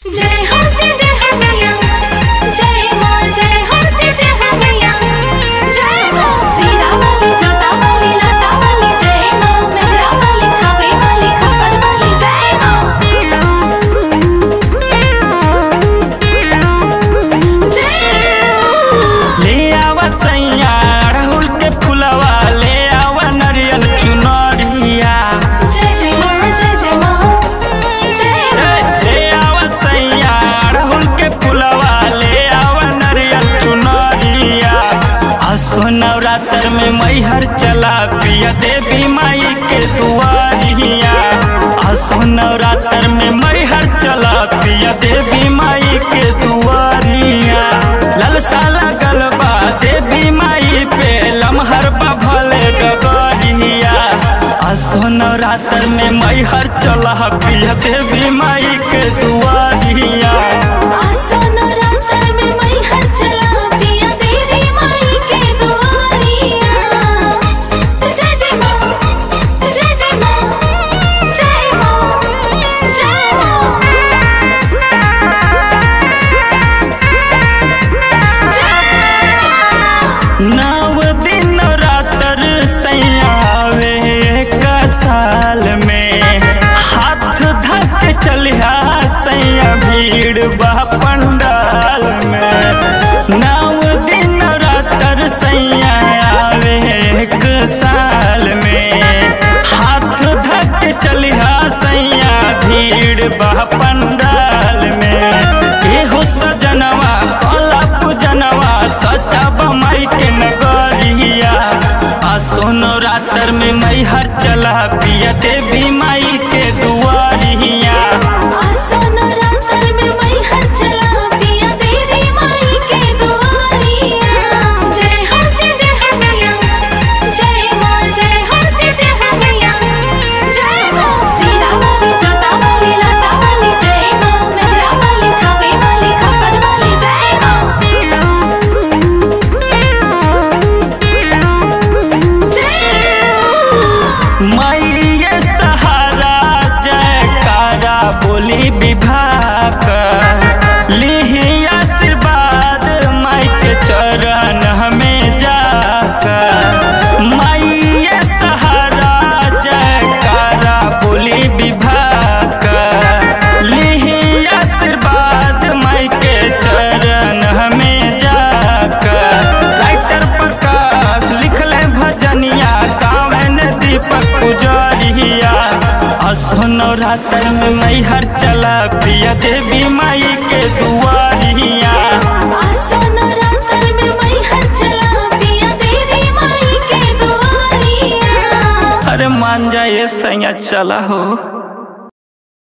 जय हो जय जय हो मैया जय मां जय हो जय जय हो मैया जय हो सीरा वाली जोता वाली लाटा वाली जय मां मेहरा वाली खावे वाली खबर वाली जय मां जय ले आवा सैया अड़हुल के फुलवा ले आवा नरियल चुनरिया जय जय मां जय जय मां जय ए, ले आवा सैया अड़हुल के फुलवा ले आवा नरियल चुनरिया असो नवरात्र में मैहर चला पिया देवी माई के दुआरिया असो नवरात्र में मैहर चला पिया देवी माई के दुआरिया ललसा लगल बा देवी माई पे लमहर बा भले डगरिया असो नवरात्र में मैहर चला पिया देवी माई के दुआरिया आसो नवरात्र में मैहर चला पिया देवी माई के दुआरिया जय जय मां जय जय मां जय मां जय मां नव दिन रातर सैयावे एक साल में हाथ धक चलिया सैया भीड़ बा पंडाल में नव दिन रातर सैया आवे एक साल में हाथ धक चलिया सैया भीड़ बा पंडाल में एहो सजनवा कला पूजनवा सचा बमाई के नगरिया आ सोनो रातर में मैहर चला पिया देवी माई के दुआरिया आसो नवरात्र में मैहर चला पिया देवी माई के दुआरिया जय हो जय जय हो मैया जय मां जय हो जय जय हो मैया जय हो सीरा वाली जोता वाली लाटा वाली जय मां मेहरा वाली खावे वाली खबर वाली जय मां जय मैये सहारा जयकारा बोली विभाग लिही आशीर्वाद माई के चरण हमें जाकर मैये सहारा जयकारा बोली विभाग लिही आशीर्वाद माई के चरण हमें जाकर राइटर प्रकाश लिखले भजनिया गावे ने दीपक पुजरिया असो नवरात्र में मैहर चला पिया देवी माई के दुआरिया आसो नवरात्र में मैहर चला पिया देवी माई के दुआरिया अरे मान जाए सैया चला हो